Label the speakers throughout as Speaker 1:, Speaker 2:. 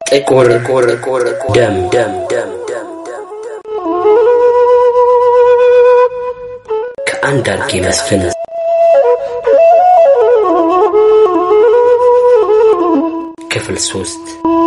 Speaker 1: ጥቁር ደም ደም ደም ደም ደም ከአንዳርጌ መስፍን ክፍል ሶስት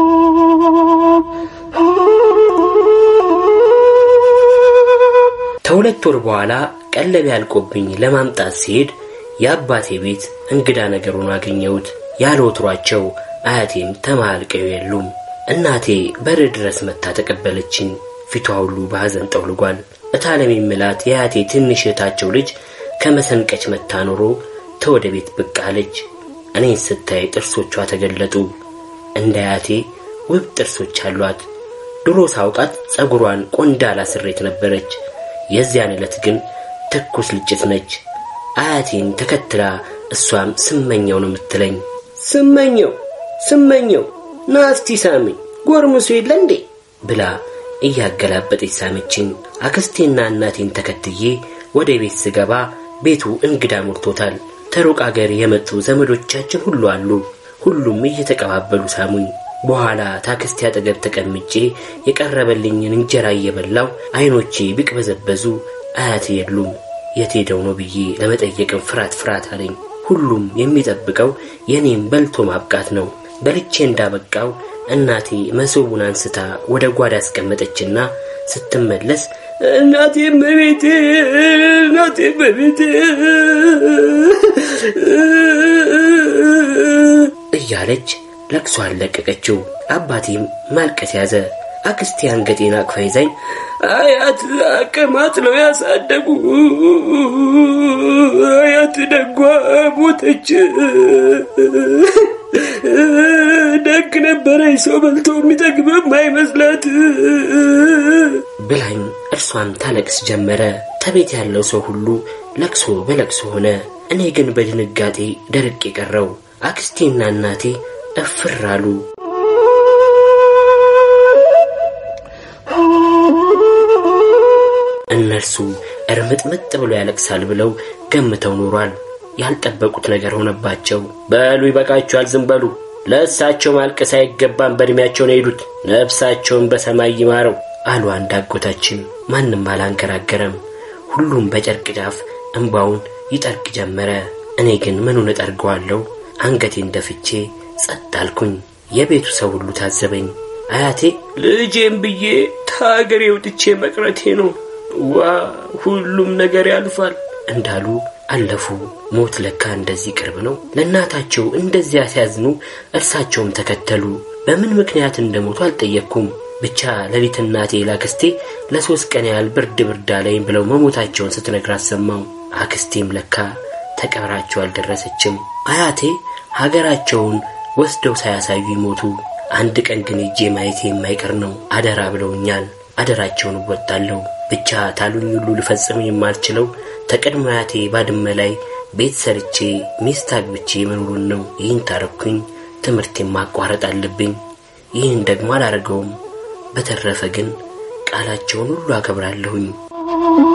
Speaker 1: ከሁለት ወር በኋላ ቀለብ ያልቆብኝ ለማምጣት ሲሄድ የአባቴ ቤት እንግዳ ነገሩን አገኘሁት። ያለ ወትሯቸው አያቴም ተማልቀው የሉም። እናቴ በር ድረስ መታ ተቀበለችኝ። ፊቷ ሁሉ በሐዘን ጠውልጓል። እታለም የምላት የአያቴ ትንሽ እህታቸው ልጅ ከመሰንቀች መታ ኖሮ ተወደ ቤት ብቅ አለች። እኔን ስታይ ጥርሶቿ ተገለጡ። እንደ አያቴ ውብ ጥርሶች አሏት። ድሮ ሳውቃት ጸጉሯን ቆንዳላ ስሬት ነበረች። የዚያን ዕለት ግን ትኩስ ልጭት ነች። አያቴን ተከትላ እሷም ስመኘው ነው የምትለኝ። ስመኘው ስመኘው ና እስቲ ሳመኝ ጎርምሶ የለ እንዴ ብላ እያገላበጠች ሳመችኝ። አክስቴና እናቴን ተከትዬ ወደ ቤት ስገባ ቤቱ እንግዳ ሞልቶታል። ተሩቅ አገር የመጡ ዘመዶቻችን ሁሉ አሉ። ሁሉም እየተቀባበሉ ሳሙኝ። በኋላ ታክስቴ አጠገብ ተቀምጬ የቀረበልኝን እንጀራ እየበላው አይኖቼ ቢቅበዘበዙ አያቴ የሉም። የት ሄደው ነው ብዬ ለመጠየቅም ፍርሃት ፍርሃት አለኝ። ሁሉም የሚጠብቀው የኔም በልቶ ማብቃት ነው። በልቼ እንዳበቃው እናቴ መሶቡን አንስታ ወደ ጓዳ አስቀመጠችና ስትመለስ እናቴ መቤቴ እናቴ መቤቴ እያለች ለቅሶ አለቀቀችው። አባቴም ማልቀስ ያዘ። አክስቴ አንገቴን አቅፋ ይዛኝ አያት አቀማት ነው ያሳደጉ አያት ደጓ ሞተች። ደግ ነበረኝ ሰው በልቶ የሚጠግብም አይመስላት ብላኝ እርሷም ታለቅስ ጀመረ። ተቤት ያለው ሰው ሁሉ ለቅሶ በለቅሶ ሆነ። እኔ ግን በድንጋጤ ደርቅ የቀረው አክስቴና እናቴ እፍር አሉ። እነርሱ እርምጥምጥ ብሎ ያለቅሳል ብለው ገምተው ኖሯል። ያልጠበቁት ነገር ሆነባቸው። በሉ ይበቃችኋል፣ ዝም በሉ። ለእሳቸው ማልቀስ አይገባም፣ በዕድሜያቸው ነው የሄዱት፣ ነፍሳቸውን በሰማይ ይማረው አሉ አንድ አጎታችን። ማንም አላንገራገረም። ሁሉም በጨርቅ ጫፍ እንባውን ይጠርግ ጀመረ። እኔ ግን ምኑን እጠርገዋለሁ? አንገቴን ደፍቼ ጸጥ አልኩኝ። የቤቱ ሰው ሁሉ ታዘበኝ። አያቴ ልጄም ብዬ ከሀገሬ ወጥቼ መቅረቴ ነው ዋ ሁሉም ነገር ያልፋል እንዳሉ አለፉ። ሞት ለካ እንደዚህ ቅርብ ነው። ለእናታቸው እንደዚያ ሲያዝኑ እርሳቸውም ተከተሉ። በምን ምክንያት እንደሞቱ አልጠየቅኩም። ብቻ ሌሊት እናቴ ላክስቴ ለሶስት ቀን ያህል ብርድ ብርድ አለኝ ብለው መሞታቸውን ስትነግራት ሰማሁ። አክስቴም ለካ ተቀብራቸው አልደረሰችም። አያቴ ሀገራቸውን ወስደው ሳያሳዩ ይሞቱ። አንድ ቀን ግን እጄ ማየቴ የማይቀር ነው። አደራ ብለውኛል። አደራቸውን እወጣለሁ። ብቻ ታሉኝ ሁሉ ልፈጽም የማልችለው ተቀድሞ አያቴ ባድመ ላይ ቤት ሰርቼ ሚስት አግብቼ መኖሩን ነው። ይህን ታረኩኝ፣ ትምህርቴን ማቋረጥ አለብኝ። ይህን ደግሞ አላደርገውም። በተረፈ ግን ቃላቸውን ሁሉ አከብራለሁኝ።